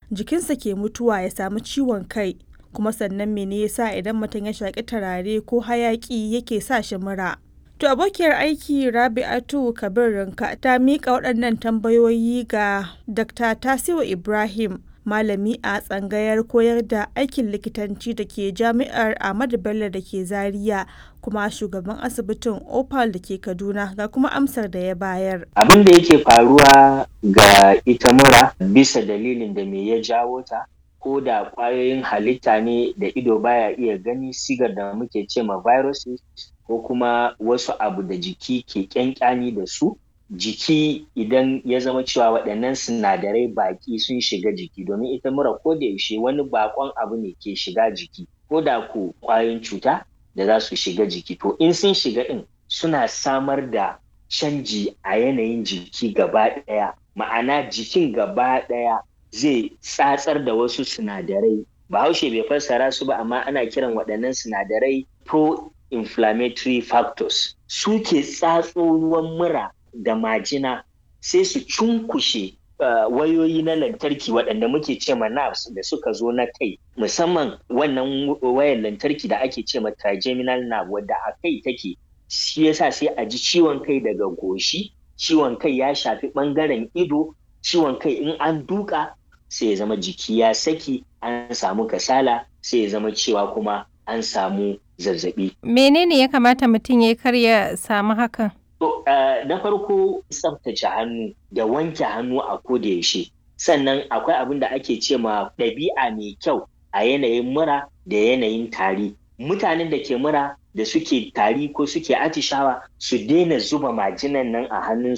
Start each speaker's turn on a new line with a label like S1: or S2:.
S1: jikinsa ke mutuwa ya samu ciwon kai kuma sannan mene yasa idan mutum ya shaƙi turare ko hayaƙi yake sa shi mura to abokiyar aiki rabi'atu kabir rinka ta miƙa waɗannan tambayoyi ga dr tasiu ibrahim malami a tsangayar koyar da aikin likitanci da ke jami'ar ahmadu bello da ke zaria kuma shugaban asibitin opal da ke kaduna ga kuma amsar da ya bayar
S2: abin da yake faruwa ga ita mura bisa dalilin da me ya jawo ta ko da ƙwayoyin halitta ne da ido baya iya gani sigar da muke ce ma viruses ko kuma wasu abu da jiki ke ƙyanƙyani da su jiki idan ya zama cewa waɗannan sinadarai baƙi sun shiga jiki domin ita mura ko da yaushe wani baƙon abu ne ke shiga jiki ko da ko ƙwayoyin cuta da za su shiga jiki to in sun shiga ɗin suna samar da canji a yanayin jiki gaba ɗaya ma'ana jikin gaba ɗaya zai tsatsar da wasu sinadarai bahaushe bai fassara su ba amma ana kiran waɗannan sinadarai pro-inflammatory factors su ke tsatso ruwan mura da majina sai su cunkushe uh, wayoyi na lantarki waɗanda muke ce ma nerves da suka zo na kai musamman wannan wayan lantarki da ake ce ma trigeminal nerve wadda a kai take shi yasa sai a ji ciwon kai daga goshi ciwon kai ya shafi ɓangaren ido ciwon kai in an duka sai ya zama jiki ya saki an samu kasala sai ya zama cewa kuma an samu zazzabi.
S3: Menene ya kamata mutum ya kar ya samu hakan?
S2: To, uh, na farko tsaftace hannu da wanke hannu a koda yaushe. Sannan akwai abin da ake ce ma ɗabi'a mai kyau a yanayin mura da yanayin tari. Mutanen da ke mura da suke tari ko suke atishawa su daina zuba majinan nan a hannun